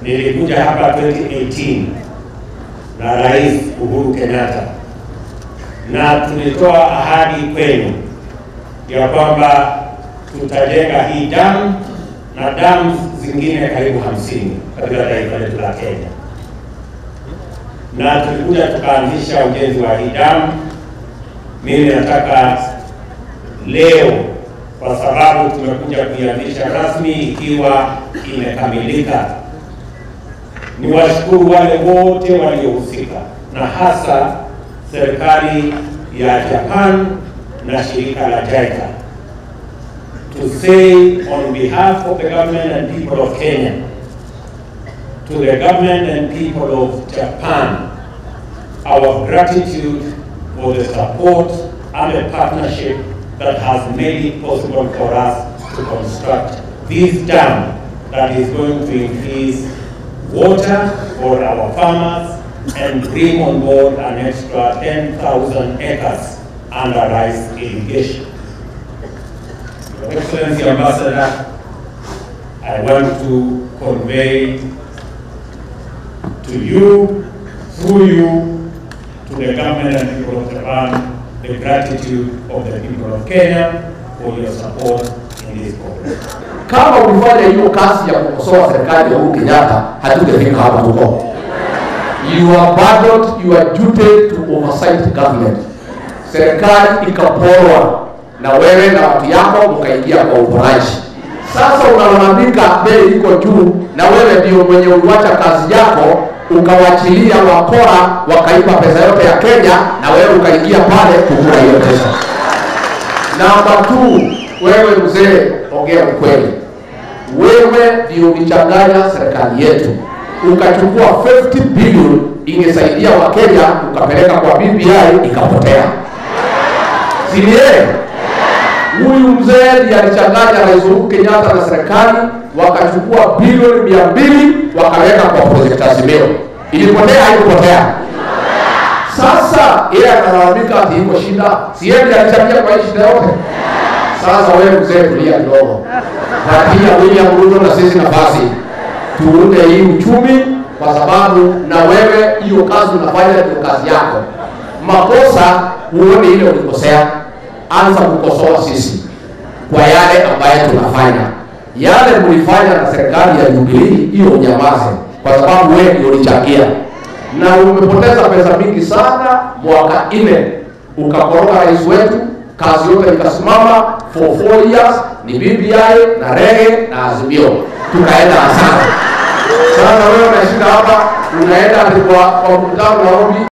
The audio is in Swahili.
Nilikuja hapa 2018 na Rais Uhuru Kenyatta na tulitoa ahadi kwenu ya kwamba tutajenga hii damu na damu zingine karibu hamsini katika taifa letu la Kenya, na tulikuja tukaanzisha ujenzi wa hii damu. Mimi nataka leo, kwa sababu tumekuja kuianzisha rasmi ikiwa imekamilika, ni washukuru wale wote waliohusika na hasa serikali ya Japan na shirika la JICA to say on behalf of the government and people of Kenya to the government and people of Japan our gratitude for the support and the partnership that has made it possible for us to construct this dam that is going to increase water for our farmers and bring on board an extra 10,000 acres under rice irrigation. Your Excellency Ambassador, I want to convey to you, through you, to the government and people of Japan, the gratitude of the people of Kenya for your support in this program. Kama ulifanya hiyo kazi ya kukosoa serikali ya Uhuru Kenyatta, hatungefika hapa tuko. You abandoned your duty to oversight government. Serikali ikaporwa na wewe na watu yako mkaingia kwa uporaji. Sasa unalalamika bei iko juu, na wewe ndio mwenye uliwacha kazi yako ukawachilia wakora wakaiba pesa yote ya Kenya, na wewe ukaingia pale kukula hiyo pesa. Namba tu, wewe mzee, ongea ukweli. Wewe ndio ulichanganya serikali yetu, ukachukua 50 bilioni ingesaidia Wakenya, ukapeleka kwa BBI ikapotea. Sinie huyu mzee ndiye alichanganya Rais Uhuru Kenyatta na serikali, wakachukua bilioni mia mbili wakaweka kwa projekti Azimio. Ilipotea haikupotea? Sasa yeye analalamika ati iko shida, si yeye ndiye alichangia kwa hii shida yote? Sasa wewe mzee, tulia kidogo, patia William Ruto na sisi nafasi tuunde hii uchumi, kwa sababu na wewe hiyo kazi unafanya ndio kazi yako. Makosa huone ile ulikosea, anza kukosoa sisi kwa yale ambayo tunafanya. Yale mlifanya na serikali ya Jubilee, hiyo unyamaze, kwa sababu wewe ndio ulichangia na umepoteza pesa mingi sana. Mwaka nne ukakoroga rais wetu, kazi yote ikasimama for four years, ni BBI na rege na Azimio, tukaenda hasara. Sasa wewe unashinda hapa, unaenda ati kwa kwa mkutano Nairobi